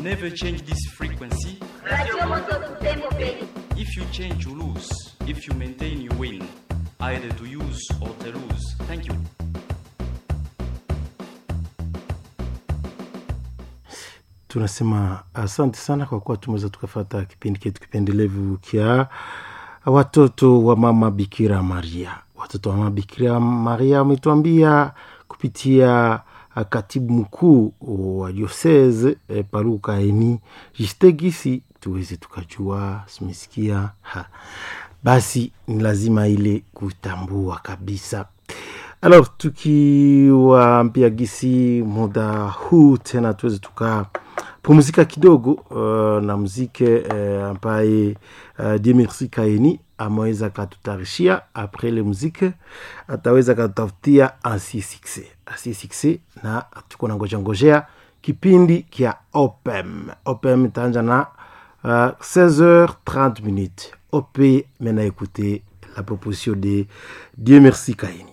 Never change this frequency. Radio Moto Butembo Beni. If you change, you lose. If you maintain, you win. Either to use or to lose. Thank you. tunasema asante sana kwa kuwa tumeweza tukafata kipindi chetu kipendelevu kya watoto wa mama bikira maria watoto wa mama bikira maria wametuambia kupitia ah, katibu mkuu wa diosese eh, paruka eni jistegisi tuweze tukajua simesikia ha. basi ni lazima ile kutambua kabisa alors tukiwaambia gisi muda huu tena tuweze tuka pumzika kidogo uh, na mzike uh, ambaye uh, Dieu Kaini ameweza katutayarishia apres le muzike ataweza katutafutia ansi succès ansi succès na tuko na ngoja ngojea kipindi kia opem opem itaanja na uh, 16h30 minutes op mena écouter la proposition de Dieu merci Kaini